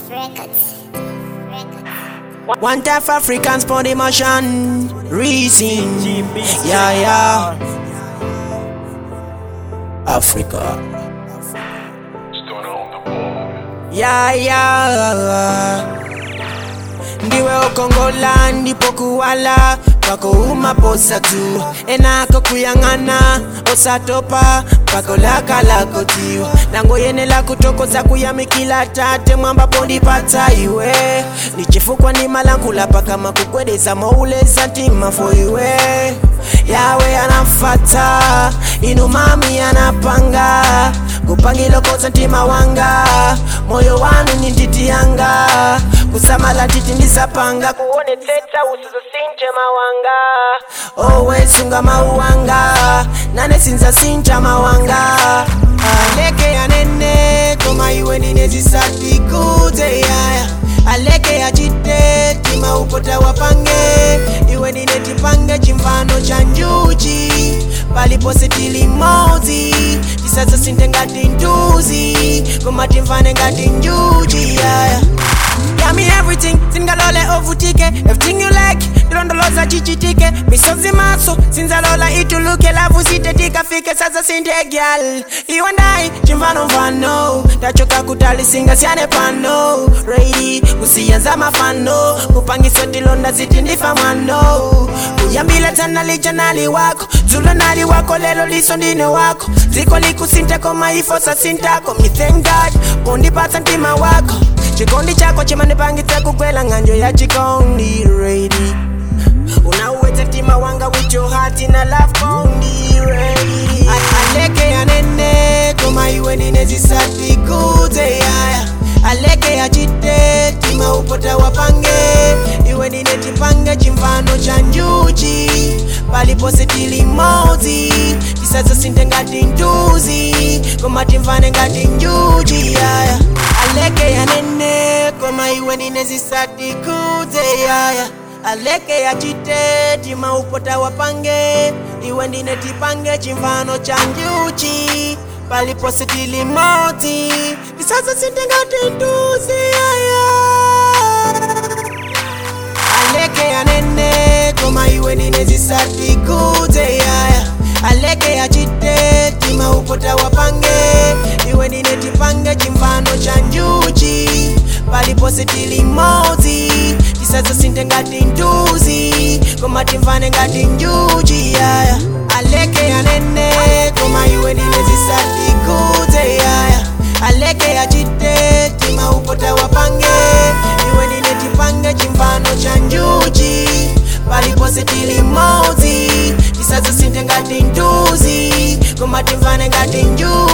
Records. Records. One half Africans for the motion, reason. Yeah, yeah. Africa. Stunner on the board. Yeah, yeah. Ndiwe ukongola ndipo kuwala pako umaposa tu enako kuyang'ana osatopa pako laka lako tiwa nangoyenela kutokoza kuyamikila tate mwambapo ndipata iwe nichifukwa ni malankula pakama kukwedeza mouleza ntima fo iwe yawe anafata inu mami anapanga kupangilokotsa ntima wanga moyo wanu ni nditi yanga kusamala titi ndisapanga kuonetsetsa usizosinje mawanga owesunga mauwanga nane sinza sinja mawanga aleke yanene koma iwe ninezisati kudze yaya aleke yachiteti maupota wapange iwe ninetipange chimfano cha njuchi palipose tili modzi tisadza sinte ngati nduzi koma timfane ngati njuchi yaya Yummy everything, singalole ovutike Everything you like, ndilondoloza chichitike Misozi maso, sinzalola ituluke Lavu sitetika fike sasa sinte gyal You and I, chimvano mfano Tachoka kutalisinga siane pano Ready, kusiyanza mafano Kupangiso tilonda ziti ndifa mwano Kuyambila tana licha nali wako Zula nali wako lelo liso ndine wako Ziko likusinte koma ifo sasintako Me thank God, pondipatsa ntima wako chikondi chako chimanipangitsa kugwela ng'anjo ya chikondi ready unauwetsa mtima wanga with your heart na love kondi ready A- aleke yanene koma iwe ninezisati kudze yaya aleke yachiteti maupota wapange iwe ninetipange chimfano cha njuchi palipose tili modzi tisadza sinte ngati nduzi koma timfane ngati njuchi yaya aleke yanene koma iwe ninezisati kudze yaya aleke yachiteti maupota wapange iwe ndinetipange chimfano cha njuchi palipose tili modzi tisadza sinte ngati nduzi yaya aleke yanene koma iwe ninezisati kudze yaya aleke yachiteti maupota wapange iwe ninetipange chimfano cha njuchi palipose tili modzi tisadza sinte ngati nduzi koma timfane ngati njuchi yaya aleke yanene koma iwe ninezisati kudze yaya aleke yachiteti maupota wapange iwe ninetipange chimfano cha njuchi palipose tili modzi tisadza sinte ngati nduzi koma timfane ngati njuchi